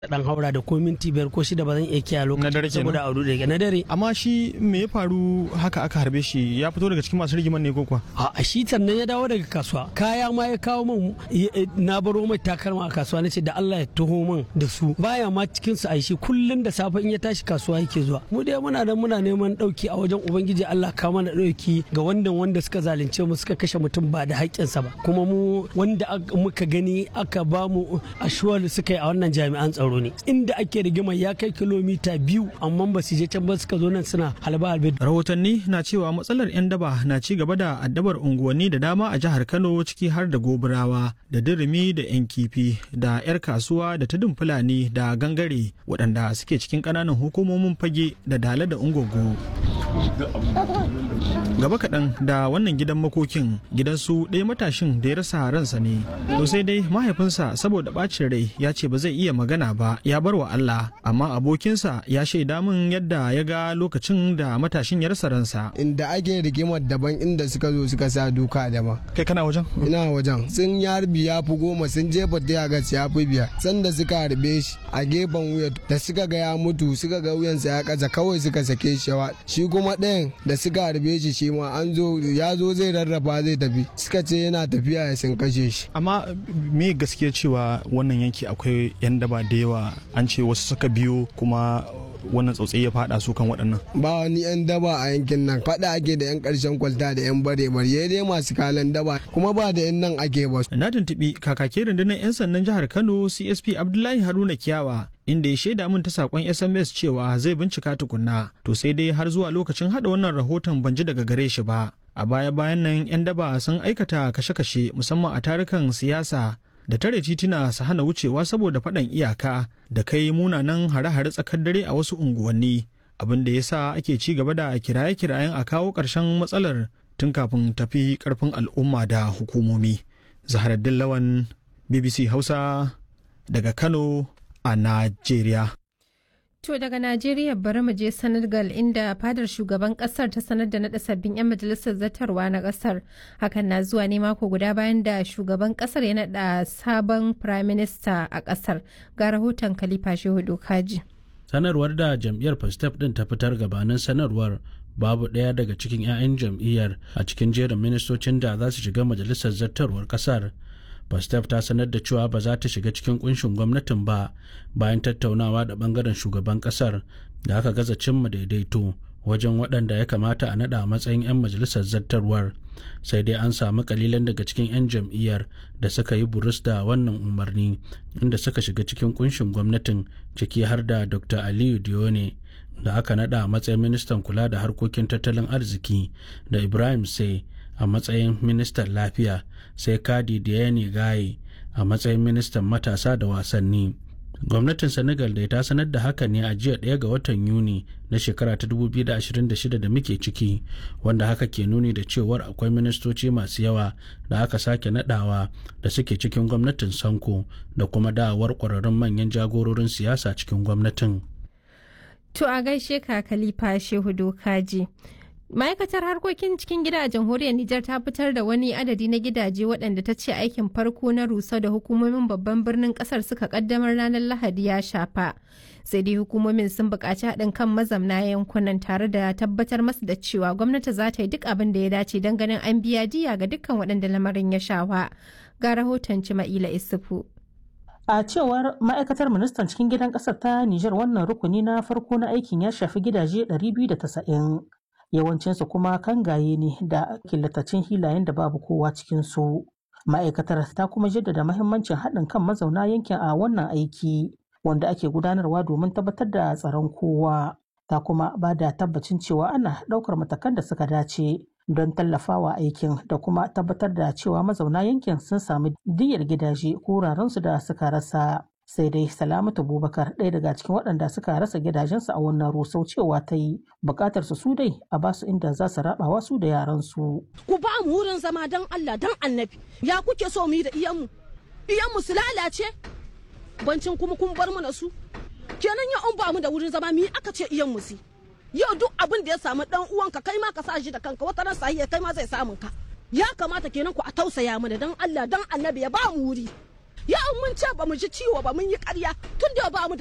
dan haura da ko minti biyar ko shida ba zan iya kiyaye Na dare lokacin kenan? saboda aure da na dare amma shi me ya faru haka aka harbe shi ya fito daga cikin masu rigiman ne ko kuwa a shi sannan ya dawo daga kasuwa kaya ma ya kawo min ya- ya- na baro mai takalma a kasuwa nace da Allah ya taho min da su baya ma cikin su aishi kullun da safe in ya tashi kasuwa yake zuwa mu dai muna da muna neman dauki a wajen ubangiji Allah ka mana dauki ga wanda wanda suka zalunce mu suka kashe mutum ba da haƙƙinsa ba kuma mu wanda aka- muka gani aka ba mu ashuwar suka yi a wannan jami'an tsaro ne inda ake rigima ya kai kilomita biyu amma ba su je can ba suka zo nan suna halba halbe rahotanni na cewa matsalar 'yan daba na ci gaba da addabar unguwanni da dama a jihar kano ciki har da goburawa da dirimi da 'yan kifi da 'yar kasuwa da tudun fulani da gangare waɗanda suke cikin ƙananan hukumomin fage da dala da ungogo gaba kaɗan da wannan gidan makokin gidansu ɗaya matashin da ya rasa ransa ne to sai dai mahaifinsa saboda ɓacin rai ya ce ba zai iya magana ba ya bar wa Allah amma abokinsa ya shaida min yadda ya ga lokacin da matashin ya rasa ransa inda ake rigimar daban inda suka zo suka sa duka daban kai kana wajen ina wajen sun yi harbi ya fi goma sun jefa tiyagas ya fi biyar sanda suka harbe shi a gefen wuya da suka ga ya mutu suka ga wuyansa ya kaza kawai suka sake shi yawa shi kuma ɗayan da suka harbe shi shi ma an zo ya zo zai rarraba zai tafi suka ce yana tafiya ya sun kashe shi amma me gaskiya cewa wannan yanki akwai 'yan daba da yawa an ce wasu suka biyo kuma wannan tsautsayi ya fada su kan waɗannan ba wani yan daba a yankin nan faɗa ake da yan ƙarshen kwalta da yan bare bare dai masu kalan daba kuma ba da yan nan ake ba na tuntuɓi kakakin rundunar 'yan sandan jihar kano csp abdullahi haruna kiyawa inda ya shaida min ta sakon sms cewa zai bincika tukunna to sai dai har zuwa lokacin hada wannan rahoton ban ji daga gare shi ba a baya bayan nan 'yan daba sun aikata kashe-kashe musamman a tarukan siyasa da tare tituna su hana wucewa saboda faɗan iyaka da kai munanan hare-hare tsakar dare a wasu unguwanni abin da ya sa ake ci gaba da kiraye-kirayen a kawo ƙarshen matsalar tun kafin tafi ƙarfin al'umma da hukumomi zaharaddin lawan bbc hausa daga kano a najeriya To daga Najeriya bari mu je Senegal inda fadar shugaban kasar ta sanar da naɗa sabbin 'yan majalisar zartarwa na kasar. Hakan na zuwa ne mako guda bayan da shugaban kasar ya naɗa sabon prime minister a kasar. Ga rahoton Khalifa Shehu Dokaji. sanarwar da jam'iyyar pastef din ta fitar gabanin sanarwar babu ɗaya daga cikin 'ya'yan jam'iyyar a cikin jerin ministocin da za su shiga majalisar zartarwar kasar pastef ta sanar da cewa ba za ta shiga cikin kunshin gwamnatin ba bayan tattaunawa da bangaren shugaban kasar da aka gaza cimma daidaito wajen waɗanda ya kamata a naɗa a matsayin 'yan majalisar zartarwar sai dai an samu kalilan daga cikin 'yan jam'iyyar da suka yi burus da wannan umarni inda suka shiga cikin kunshin gwamnatin ciki har da dr aliyu dione da aka naɗa a matsayin ministan kula da harkokin tattalin arziki da ibrahim sai a matsayin ministan lafiya sai kadi diane gaye a matsayin ministan matasa da wasanni gwamnatin senegal da ta sanar da haka ne a jiya ɗaya ga watan yuni na shekara ta 2026 da muke ciki wanda haka ke nuni da cewar akwai ministoci masu yawa da aka sake nadawa da suke cikin gwamnatin sanko da kuma dawowar ƙwararrun manyan jagororin siyasa cikin gwamnatin To a gaishe ka Khalifa Shehu Dokaji. Ma'aikatar harkokin cikin gida a jamhuriyar Nijar ta fitar da wani adadi na gidaje waɗanda ta ce aikin farko na rusa da hukumomin babban birnin ƙasar suka ƙaddamar ranar Lahadi ya shafa. Sai dai hukumomin sun buƙaci haɗin kan mazamna yankunan tare da tabbatar masu da cewa gwamnati za ta yi duk abin da ya dace don ganin an biya diya ga dukkan waɗanda lamarin ya shafa. Ga rahoton Cima'ila Isufu. A cewar ma'aikatar ministan cikin gidan ƙasar ta Nijar wannan rukuni na farko na aikin ya shafi gidaje 290. Yawancinsu kuma kangaye ne da killatacin hilayen da babu kowa cikinsu. Ma'aikatar ta kuma jaddada mahimmancin haɗin kan mazauna yankin a wannan aiki wanda ake gudanarwa domin tabbatar da tsaron kowa. Ta kuma ba da tabbacin cewa ana ɗaukar matakan da suka dace don tallafawa aikin da kuma tabbatar da cewa mazauna yankin sun sami diyyar gidaje ko wurarensu da suka rasa sai dai salamatu bubakar ɗaya daga cikin waɗanda suka rasa gidajensu a wannan rusau cewa ta yi buƙatar su dai a basu inda za su rabawa su da yaransu ku ba mu wurin zama don Allah don annabi ya kuke so mu yi da iyanmu iyanmu su lalace bancin kuma kun bar mu na su kenan ya an ba mu da wurin zama mi aka ce iyanmu su yau duk abin da ya samu dan uwanka kai ma ka sa shi da kanka wata ran sahiya kai ma zai samun ka ya kamata kenan ku a tausaya mana dan Allah dan annabi ya ba mu wuri ya mun ce ba mu ji ciwo ba mun yi ƙarya tun da ba mu da